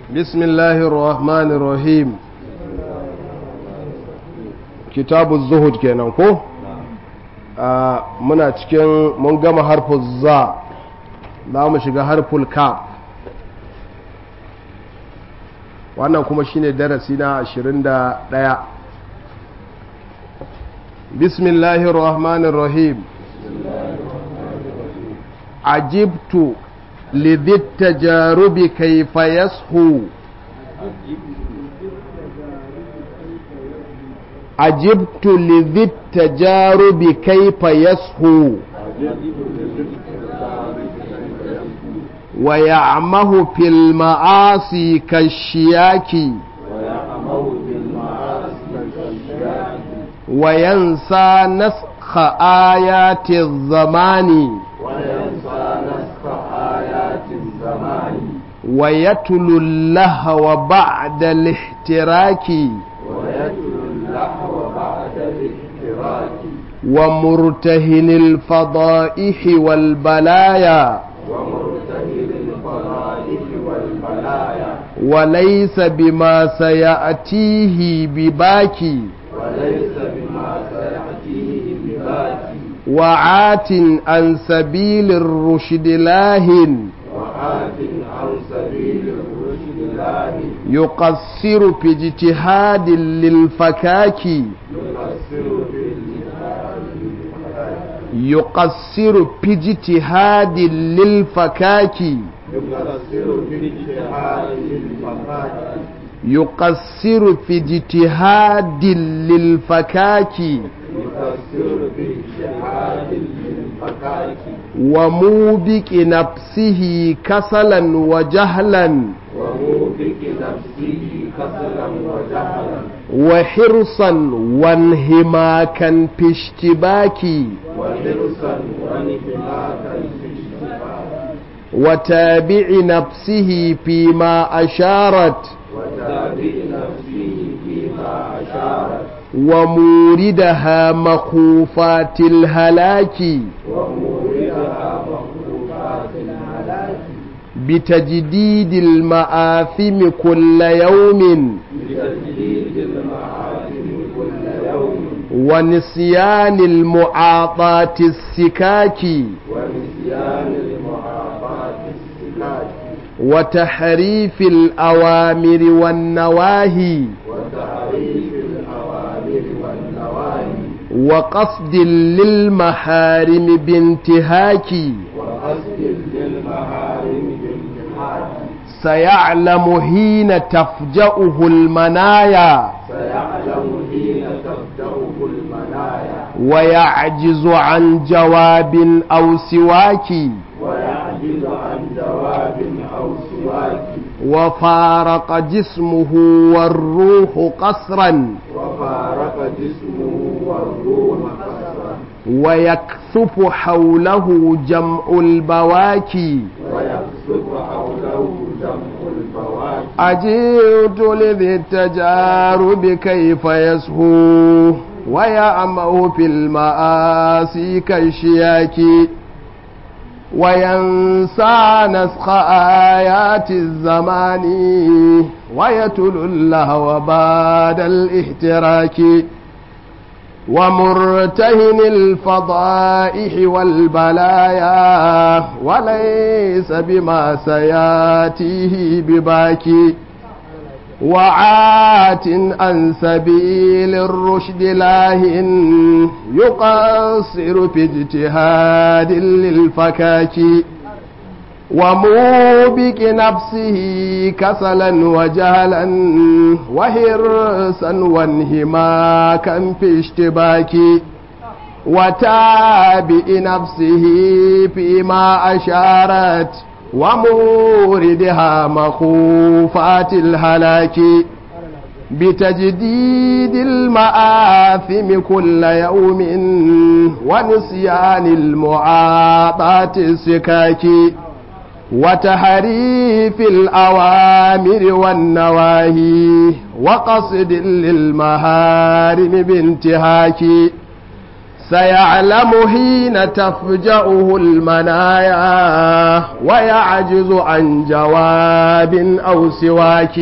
بسم الله الرحمن الرحيم كتاب الزهد kenan ko muna cikin mun gama harfin za za mu shiga harful kaf wannan kuma shine darasi na 21 bismillahir rahmanir rahim ajibtu لذي التجارب كيف يسهو عجبت لذي التجارب كيف يسهو ويعمه في المعاصي كالشياك وينسى نسخ آيات الزمان ويتلو اللهو بعد الاحتراك ومرتهن الفضائح والبلايا وليس بما سيأتيه بباكي وليس بما سيأتيه بباكي وعات عن سبيل الرشد لاهٍ عن سبيل الرشد لاهٍ يقصر في اجتهاد للفكاك يقصر في اجتهاد للفكاك يقصر في اجتهاد للفكاك يقصر في اجتهاد للفكاك يقصر في اجتهاد للفكاك وموبك نفسه كسلا وجهلا وموبك نفسه كسلا وجهلا وحرصا وانهماكا في اشتباك وحرصا وانهماكا في اشتباك وتابع نفسه فيما أشارت وتابع نفسه فيما أشارت وموردها مخوفات الهلاك وموردها مخلوقات الهلاك بتجديد المآثم كل يوم بتجديد المعاصم كل يوم ونسيان المعاطاة السكاك ونسيان المعاصات السكاك وتحريف الأوامر والنواهي وتعريف الأوامر والنواهي وقصد للمحارم بانتهاك وقصد للمحارم بالجهاد سيعلم حين تفجأه المنايا سيعلم حين تبدأه المنايا ويعجز عن جواب أو سواك ويعجز عن جواب أو سواك وفارق جسمه والروح قصرا وفارق جسمه والروح قصرا ويكثف حوله جمع البواكي ويقصف حوله جمع البواكي أجئت لذي التجارب كيف يسهو ويعمه في المآسي كالشياك وينسى نسخ آيات الزمان ويتل اللهو بعد الاحتراك ومرتهن الفضائح والبلايا وليس بما سياتيه بباكي وعات عن سبيل الرشد لاهن يقصر في اجتهاد للفكاك وموبك نفسه كسلا وجهلا وهرسا وانهماكا في اشتباك وتابع نفسه فيما أشارت وموردها مخوفات الهلاك بتجديد المآثم كل يوم ونسيان المعاطاة السكاك وتحريف الأوامر والنواهي وقصد للمهارم بانتهاك سيعلم حين تفجأه المنايا ويعجز عن جواب أو سواك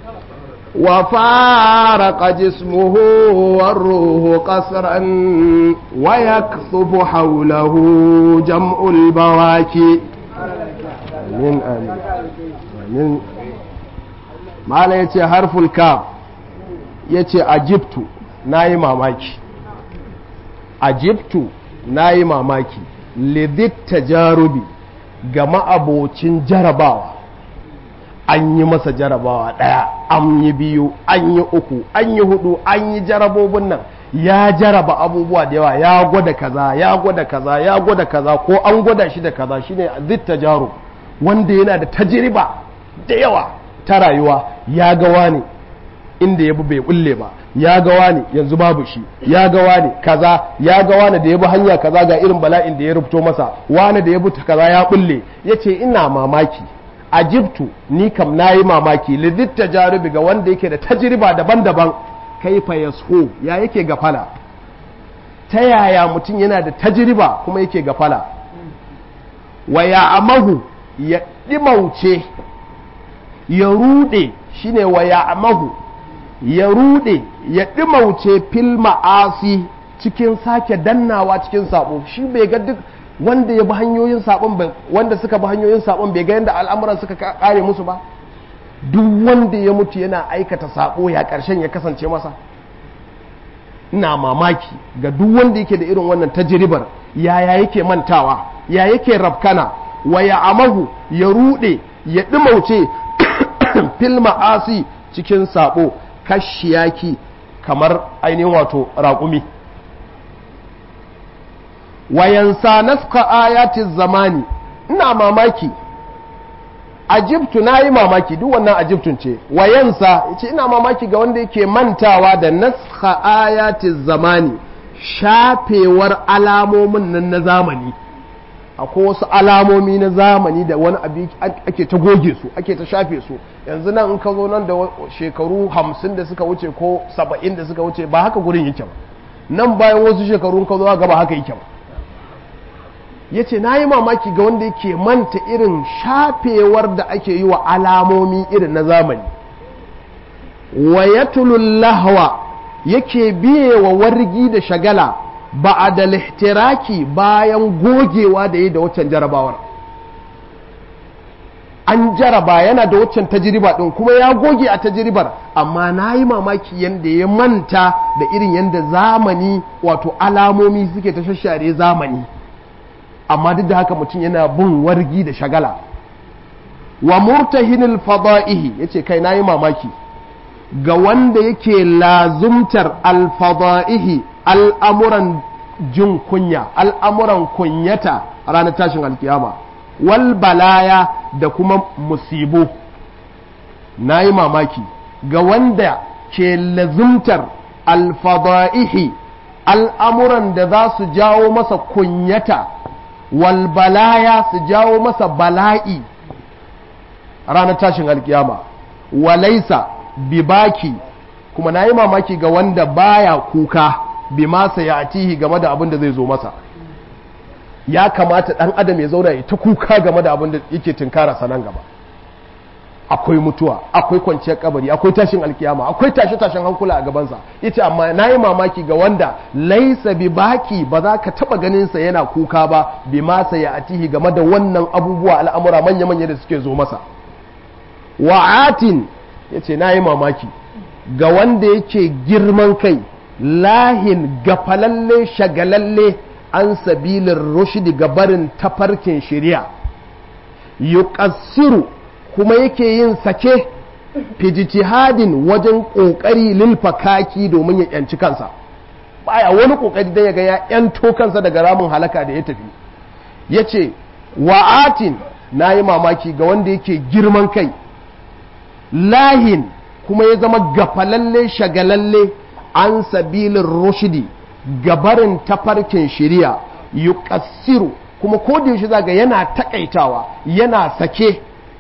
وفارق جسمه والروح قصرا ويكثف حوله جمع البواكي آمين آمين آمين ما لا يتي حرف الكاف يتي أجبت ناي ماماكي أجبت ناي ماماكي لذي التجارب ga ma'abocin jarabawa an yi masa jarabawa ɗaya an yi biyu an yi uku an yi hudu an yi jarabobin nan ya jaraba abubuwa da yawa ya gwada kaza ya gwada kaza ya gwada kaza ko an gwada shi da kaza shine zitta jaro wanda yana da tajiriba da yawa ta rayuwa ya ga wani inda ya bi bai bulle ba ya ga wani yanzu babu shi ya ga wani kaza ya ga wani da ya bi hanya kaza ga irin bala'in da ya rubuto masa wani da ya bi kaza ya bulle yace ina mamaki ajibtu ni kam nayi mamaki lidit tajarubi ga wanda yake da tajriba daban-daban kaifa yashu ya yake gafala ta yaya mutum yana da tajriba kuma yake gafala wa ya amahu ya dimauce ya rude shine wa ya amahu ya rude ya dimauce fil ma'asi cikin sake dannawa cikin sabo shi bai ga duk wanda ya bi hanyoyin sabon wanda suka bi hanyoyin sabon bai ga yadda al'amuran suka kare musu ba duk wanda ya mutu yana aikata sabo ya karshen ya kasance masa ina mamaki ga duk wanda yake da irin wannan tajribar yaya yake mantawa ya yake rafkana wa ya amahu ya rude ya dimauce fil ma'asi cikin sabo kashiyaki kamar ainihin wato raƙumi wayansa naska ayatin zamani ina mamaki ajibtu na yi mamaki duk wannan ajibtun ce wayansa ce ina mamaki ga wanda yake mantawa da naska ayatin zamani shafewar alamomin nan na zamani akwai wasu alamomi na zamani da wani abu ake ta goge su ake ta shafe su yanzu nan in ka zo nan da shekaru hamsin da suka wuce ko saba'in da suka wuce ba haka gurin yake ba nan bayan wasu shekaru ka zo ga ba haka yake ba ya ce na yi mamaki ga wanda yake manta irin shafewar da ake yi wa alamomi irin na zamani wa ya lahwa yake biye wa wargi da shagala ba a da lihtiraki bayan gogewa da yi da waccan jarabawar an jaraba yana da waccan tajiriba ɗin kuma ya goge a tajiribar amma na yi mamaki yadda ya manta da irin yadda zamani wato alamomi suke ta shashare zamani amma duk da haka mutum yana bin wargi da shagala wa murtahinil fada'ihi yace kai nayi mamaki ga wanda yake lazumtar alfada'ihi al'amuran jin kunya al'amuran kunyata a ranar tashin alkiyama wal balaya da kuma musibu nayi mamaki ga wanda ke lazumtar alfada'ihi al'amuran da za su jawo masa kunyata walbalaya su jawo masa bala'i ranar tashin alkiyama walaisa bibaki kuma na yi mamaki ga wanda baya kuka bi masa ya atihi game da abin da zai zo masa ya kamata ɗan adam ya zauna ya ta kuka game da abin da yake tunkara sanan gaba akwai mutuwa akwai kwanciyar kabari akwai tashin alkiyama akwai tashe tashin hankula a gabansa yace amma na yi mamaki ga wanda laisa bi baki ba za ka taba ganin sa yana kuka ba bi masa ya atihi game da wannan abubuwa al'amura manya manya da suke zo masa wa'atin yace na yi mamaki ga wanda yake girman kai lahin gafalalle shagalalle an sabilin rushdi ga barin tafarkin shari'a yuqassiru kuma yake yin sake fijitihadin wajen ƙoƙari lilfakaki domin ya yanci kansa baya wani ƙoƙari don ya ga ya yanto kansa daga ramin halaka da ya tafi ya ce wa'atin na yi mamaki ga wanda yake girman kai lahin kuma ya zama gafalalle shagalalle an sabilin rushdi gabarin tafarkin shiriya yuqassiru kuma ko da yaushe zaga yana takaitawa yana sake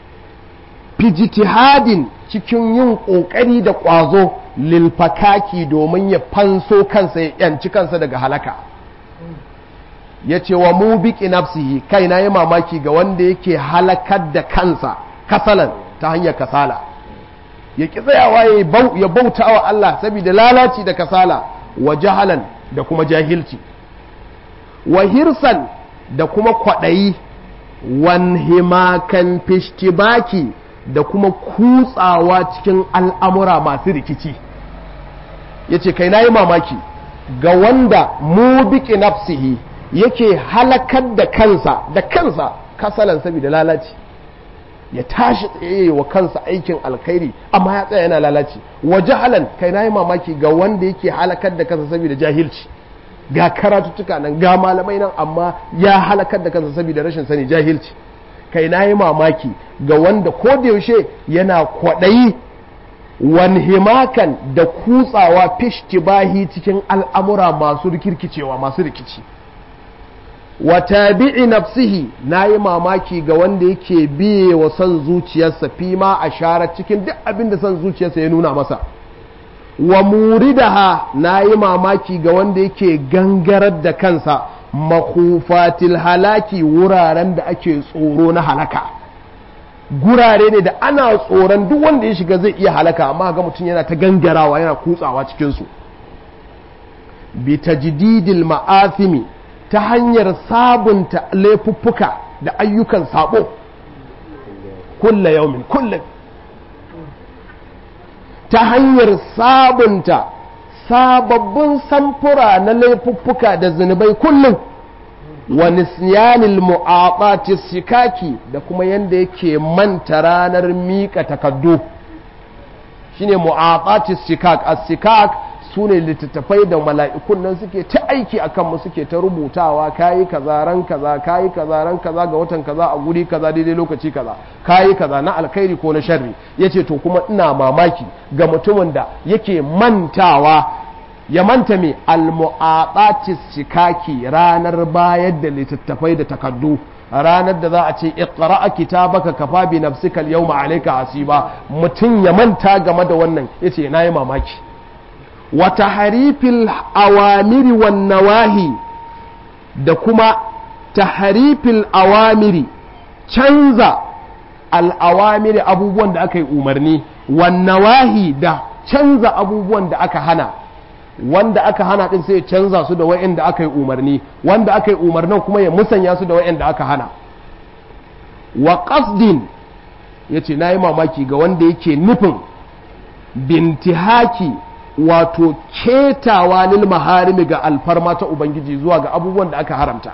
fijitihadin cikin yin ƙoƙari da ƙwazo lilfakaki domin ya fanso kansa ya yanci kansa daga halaka ya ce wa mu biki nafsihi kai na yi mamaki ga wanda yake halakar da kansa kasalan ta hanyar kasala ya ƙi tsayawa ya bauta wa Allah saboda lalaci da kasala wa jahalan da kuma jahilci wa hirsan da kuma kwaɗayi wan himakan fishtibaki da kuma kutsawa cikin al'amura masu rikici ya ce kai na yi mamaki ga wanda mu biki nafsihi yake halakar da kansa da kansa kasalan saboda lalaci ya tashi tsaye wa kansa aikin alkhairi amma ya tsaya yana lalaci wa jahalan kai na yi mamaki ga wanda yake halakar da kansa saboda jahilci ga karatuttuka nan ga malamai nan amma ya halakar da kansa saboda rashin sani jahilci kai na yi mamaki ga wanda ko da yaushe yana kwaɗayi wanhimakan da kutsawa fishtibahi cikin al'amura masu rikirkicewa masu rikici wa tabi'i nafsihi na yi mamaki ga wanda yake biye wa son zuciyarsa fi ma a shara cikin duk abin da son zuciyarsa ya nuna masa wa muridaha na yi mamaki ga wanda yake gangarar da kansa makufatil halaki wuraren da ake tsoro na halaka gurare ne da ana tsoron duk wanda ya shiga zai iya halaka amma ga mutum yana ta gangarawa yana kutsawa cikinsu bi tajdidil ma'athimi ta hanyar sabunta laifuffuka da ayyukan sabo kulla yaumin kullum ta hanyar sabunta sababbin samfura na laifuffuka da zunubai kullum wa nisyanil mu'aqati sikaki da kuma yanda yake manta ranar mika takaddu shine mu'aqati sikak as-sikak sune littattafai da mala'ikun nan suke ta aiki akan mu suke ta rubutawa kayi kaza ran kaza kayi kaza ran kaza ga watan kaza a guri kaza daidai lokaci kaza kayi kaza na alkhairi ko na sharri yace to kuma ina mamaki ga mutumin da yake mantawa ya manta mai almu'aqatis shikaki ranar bayar da littattafai da takaddu ranar da za a ce iqra kitabaka kafa bi nafsika al-yawma alayka hasiba mutum ya manta game da wannan yace nayi mamaki wa tahrifil awamiri wan nawahi da kuma tahrifil awamiri canza al-awamiri abubuwan da aka yi umarni wan nawahi da canza abubuwan da aka hana wanda aka hana din sai ya canza su da wa'anda aka yi umarni wanda aka yi umarnin kuma ya musanya su da wa'anda aka hana wa qasdin yace nayi mamaki ga wanda yake nufin bintihaki wato ketawa lil maharimi ga alfarma ta ubangiji zuwa ga abubuwan da aka haramta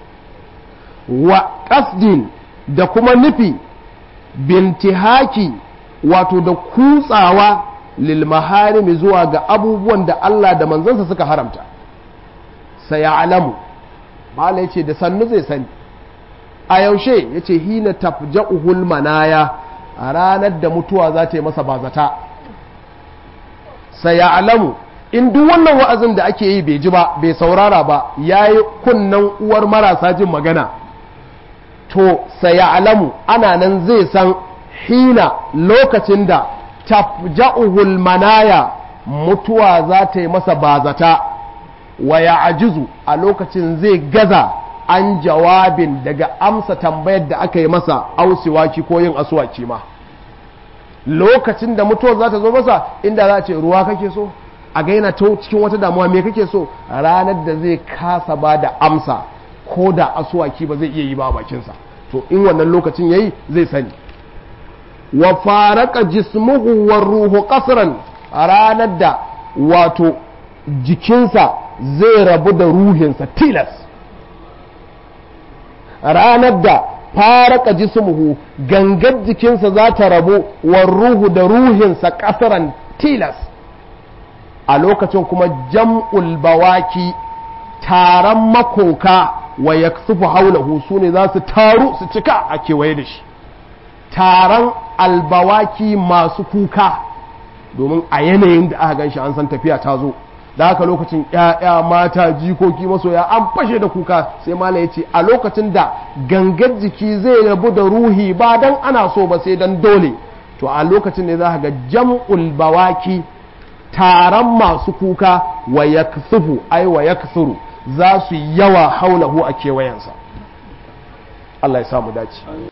wa qasdin da kuma nufi bintihaki wato da kutsawa lilmaharimi zuwa ga abubuwan da Allah da manzansa suka haramta sai ya alamu mala yace da sannu zai sani a yaushe yace hina tafja'uhul manaya a ranar da mutuwa za ta yi masa bazata sai ya alamu in duk wannan wa'azin da ake yi bai ji ba bai saurara ba yayi kunnan uwar marasa jin magana to sai ya alamu ana nan zai san hina lokacin da tafja'uhul manaya mutuwa za ta yi masa bazata wa ya ajizu a lokacin zai gaza an jawabin daga amsa tambayar da aka yi masa ausiwaki ko yin asuwaki ma lokacin da mutuwar za ta zo masa inda za a ce ruwa kake so a gaina ta cikin wata damuwa me kake so ranar da zai kasa ba da amsa ko da asuwaki ba zai iya yi ba a bakinsa to in wannan lokacin yayi zai sani wa faraka jismuhu wa ruhu qasran a ranar da wato jikinsa zai rabu da ruhinsa tilas ranar da faraka jismuhu gangar jikinsa za ta rabu wa ruhu da ruhinsa qasran tilas a lokacin kuma jam'ul bawaki taron makoka wa yaksufu haulahu su ne za su taru su cika a kewaye da shi taron albawaki masu kuka domin a yanayin da aka ganshi an san tafiya ta zo da haka lokacin ‘ya'ya mata jikoki masoya an fashe da kuka sai mala ya ce a lokacin da gangar jiki zai rabu da ruhi ba dan ana so ba sai dan dole to a lokacin ne za ga jam'ul bawaki taron masu kuka wa ya ai wa ya za su yawa haulahu a kewayensa Allah ya samu dace